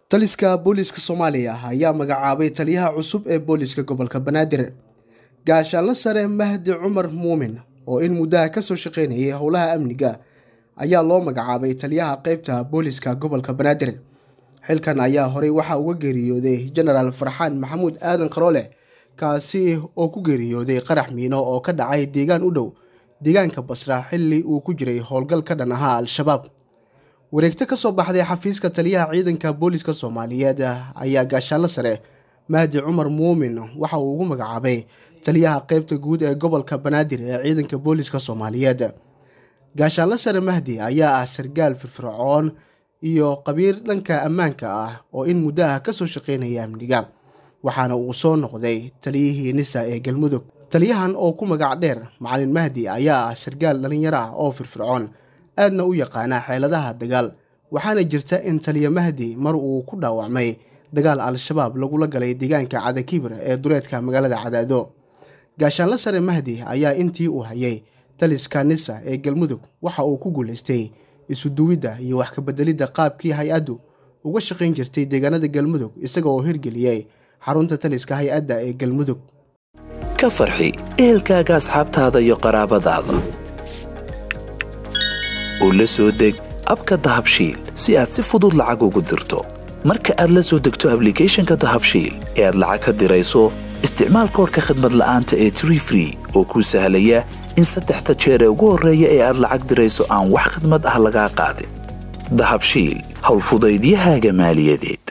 taliska booliiska soomaaliya ayaa magacaabay taliyaha cusub ee booliiska gobolka banaadir gaashaanla sare mahdi cumar muumin oo in muddaha ka soo shaqaynayay howlaha amniga ayaa loo magacaabay taliyaha qeybta booliiska gobolka banaadir xilkan ayaa horey waxaa uga geeriyooday jenaraal farxaan maxamuud aadan qaroole kaasi oo ku geeriyooday qarax miino oo ka dhacay deegaan u dhow deegaanka basra xilli uu ku jiray howlgal ka dhan ahaa al-shabaab wareegto ka soo baxday xafiiska taliyaha ciidanka booliiska soomaaliyeed ayaa gaashaanlo sare mahdi cumar muumin waxa uu ugu magacaabay taliyaha qeybta guud ee gobolka banaadir ee ciidanka booliiska soomaaliyeed gaashaanlo sare mahdi ayaa ah sargaal firfircoon iyo qabiir dhanka ammaanka ah oo in muddo ah ka soo shaqaynaya amniga waxaana uu soo noqday taliyihii nisa ee galmudug taliyahan oo ku magac dheer macalin mahdi ayaa ah sargaal dhallinyaro ah oo firfircoon aadna u yaqaana xeeladaha dagaal waxaana jirta in taliya mahdi mar uu ku dhaawacmay dagaal al-shabaab lagula galay deegaanka cadakibir ee duleedka magaalada cadaado gaashaanlo sare mahdi ayaa intii uu hayay taliska nisa ee galmudug waxa uu ku guulaystay isuduwidda iyo wax kabeddelidda qaabkii hay-addu uga shaqayn jirtay deegaanada galmudug isaga oo hirgeliyey xarunta taliska hay-adda ee galmudug ka farxi ehelkaaga asxaabtaada iyo qaraabadaada oo la soo deg abka dahabshiil si aad si fudud lacag ugu dirto marka aad la soo degto ablicathonka dahabshiil ee aad lacag ka dirayso isticmaal koorka khadmad la'aanta ee tree free oo kuu sahlaya in saddexda jeer ee ugu horreeya ee aad lacag dirayso aan wax khidmad ah lagaa qaadin dahabshiil howlfudaydiyahaaga maaliyadeed